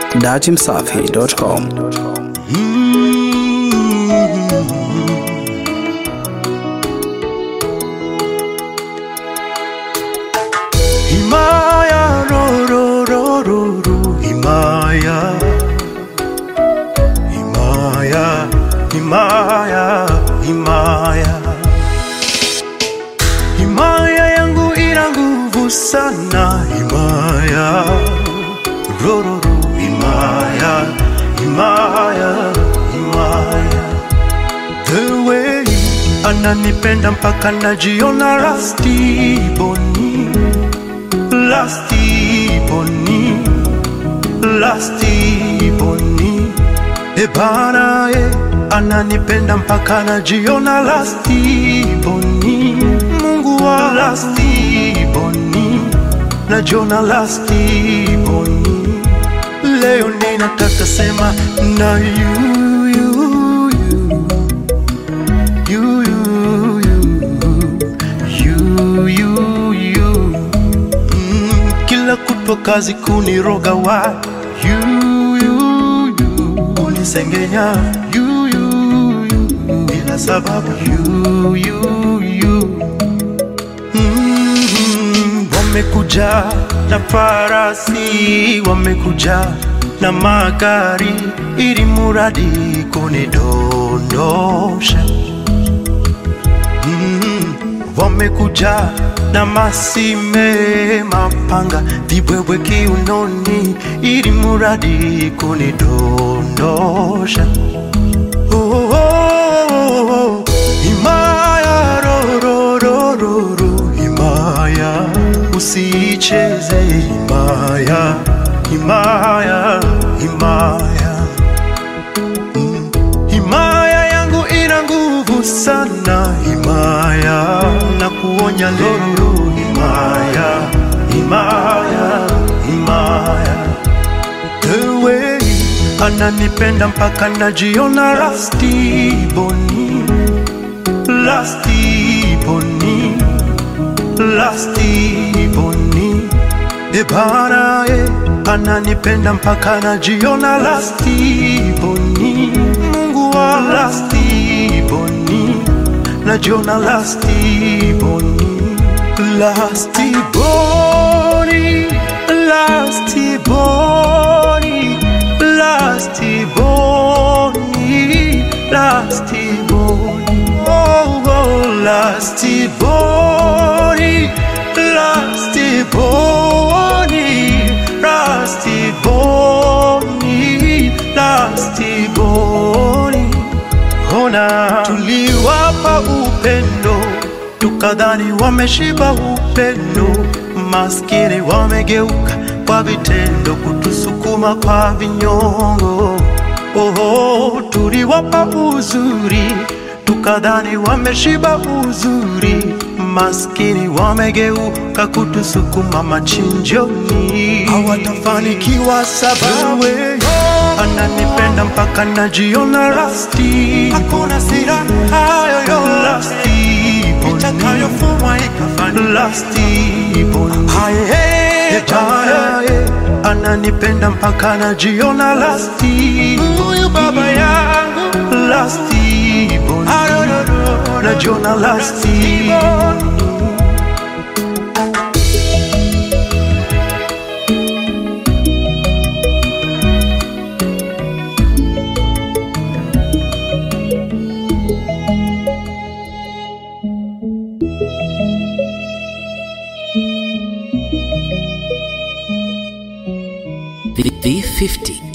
datimsafi.com. Himaya, ro, ro, ro, ro, ro, Himaya. Himaya, Himaya, Himaya. Himaya yangu ina nguvu sana, Himaya. Ro, ro, ro, Himaya, Himaya, Himaya. The way ananipenda mpaka najiona rasti boni lasti boni lasti boni e bana e ananipenda mpaka najiona lasti boni mungu wa lasti boni najiona lasti boni leo ninataka sema na you, you, you, you, you, you, you, you. Mm, kila kutwa kazi kuniroga wa you, you, you. unisengenya you, you, you. bila sababu you, you, you. Mm, wamekuja na farasi, wamekuja na magari, ili muradi kunidondosha. Mm, wamekuja na masime, mapanga, vibwebwe kiunoni, ili muradi kunidondosha. Oh, oh, oh, oh. Himaya, ro, ro, ro, ro, ro, himaya, usicheze himaya, himaya, himaya. Mm. Himaya yangu ina nguvu sana, himaya, na kuonya leo, himaya, himaya, himaya the way ananipenda mpaka najiona rasti boni lasti boni lasti boni e bana e ananipenda mpaka najiona lasti boni mungu wa lasti boni najiona lasti boni lasti boni lasti boni lasti boni lasti boni oh, oh lasti boni lasti boni lasti boni lasti boni ona tuliwapa upendo tukadhani wameshiba upendo maskini wamegeuka kwa vitendo kutusukuma kwa vinyongo oho tuliwapa uzuri tukadhani wameshiba uzuri maskini wamegeuka kutusukuma machinjoni hawatafanikiwa sababu ananipenda mpaka najiona rasti hakuna siraha yoyote itakayofumwa ikafanya lasti boni Etaye, ananipenda mpaka najiona lasti huyu baba yangu lasti boni najiona lasti V50